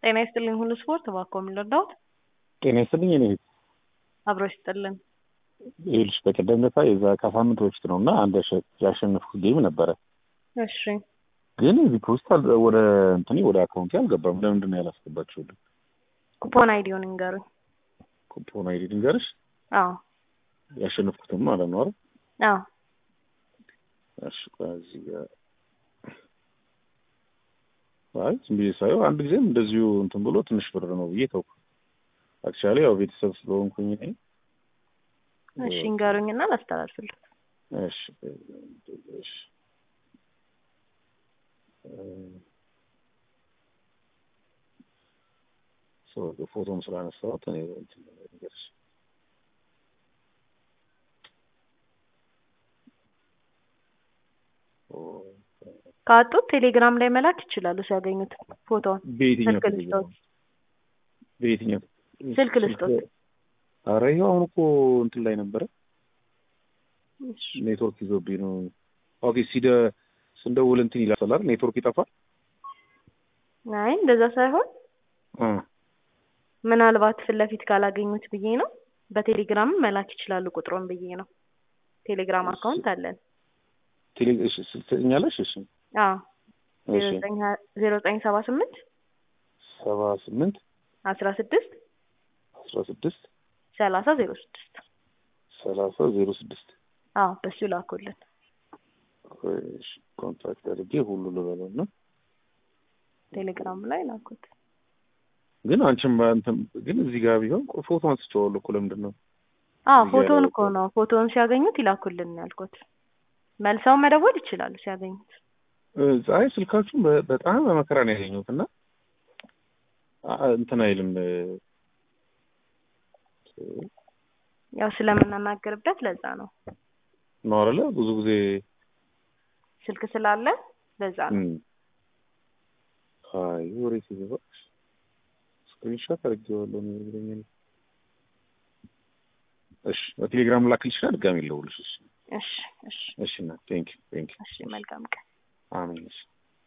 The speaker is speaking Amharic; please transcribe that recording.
ጤና ይስጥልኝ ሁሉ ስፖርት እባክዎ ምን ልርዳዎት? ጤና ይስጥልኝ እኔ አብሮ ይስጥልን። ይኸውልሽ በቀደም ዕለት የዛ ከሳምንት በፊት ነው እና አንድ ያሸ- ያሸነፍኩት ጌም ነበረ እሺ ግን ዲፖዚት አል- ወደ እንትኔ ወደ አካውንቴ አልገባም። ለምንድን ነው ያላስገባችሁልኝ? ኩፖን አይዲውን ንገሩኝ። ኩፖን አይዲ ልንገርሽ? አዎ ያሸነፍኩትም ማለት ነው አይደል? አዎ እሺ ቆይ እዚህ ጋር አይ ዝም ብዬ ሳየው አንድ ጊዜም እንደዚሁ እንትን ብሎ ትንሽ ብር ነው ብዬ ተውኩ። አክቹዋሊ ያው ቤተሰብ ስለሆንኩኝ እኔ እሺ ንገሩኝና ላስተላልፍልህ። እሺ እሺ ሰው ፎቶም ስላነሳሁት እኔ እንትን ልንገርሽ ካጡት ቴሌግራም ላይ መላክ ይችላሉ ሲያገኙት ፎቶውን። በየትኛው ስልክ ቴሌግራም? ልስጦት በየትኛው ስልክ ልስጦት። ኧረ ይኸው አሁን እኮ እንትን ላይ ነበረ እሺ ኔትወርክ ይዞብኝ ነው። ኦኬ ሲደ ስንደውል እንትን ይላል አይደል? ኔትወርክ ይጠፋል። አይ እንደዛ ሳይሆን እ ምናልባት ፊት ለፊት ካላገኙት ብዬ ነው። በቴሌግራም መላክ ይችላሉ ቁጥሩን ብዬ ነው። ቴሌግራም አካውንት አለን። ቴሌ እሺ ስልክ ትሰጥኛለሽ? እሺ አዎ ዜሮ እሺ ዘጠኝ ሀ- ዜሮ ዘጠኝ ሰባ ስምንት ሰባ ስምንት አስራ ስድስት አስራ ስድስት ሰላሳ ዜሮ ስድስት ሰላሳ ዜሮ ስድስት አዎ በሱ ላኩልን። እሺ ኮንታክት አድርጌ ሁሉ ልበለው ነው። ቴሌግራም ላይ ላኩት። ግን አንቺም በእንትን ግን እዚህ ጋር ቢሆን ቆይ ፎቶ አንስቼዋለሁ እኮ ለምንድን ነው? አዎ እዚህ ፎቶውን ያለው እኮ ነው ፎቶውን ሲያገኙት ይላኩልን ያልኩት። መልሰው መደወል ይችላሉ ሲያገኙት። እ አይ ስልካችሁን በ- በጣም በመከራ ነው ያገኘሁት እና አ- እንትን አይልም እ፣ ያው ስለምናናገርበት ለዛ ነው ነው አይደለ ብዙ ጊዜ ስልክ ስላለ ለዛ ነው። እም፣ አይ ወሬ ሲገባ ስክሪንሾት አድርጌዋለሁ ነው የሚለኝ። እሺ በቴሌግራም ላክልሽና ድጋሚ ልደውልልሽ። እሺ እሺ እሺ እሺ እና ቴንክ ዩ ቴንክ ዩ እሺ መልካም ቀን። አሜን እሺ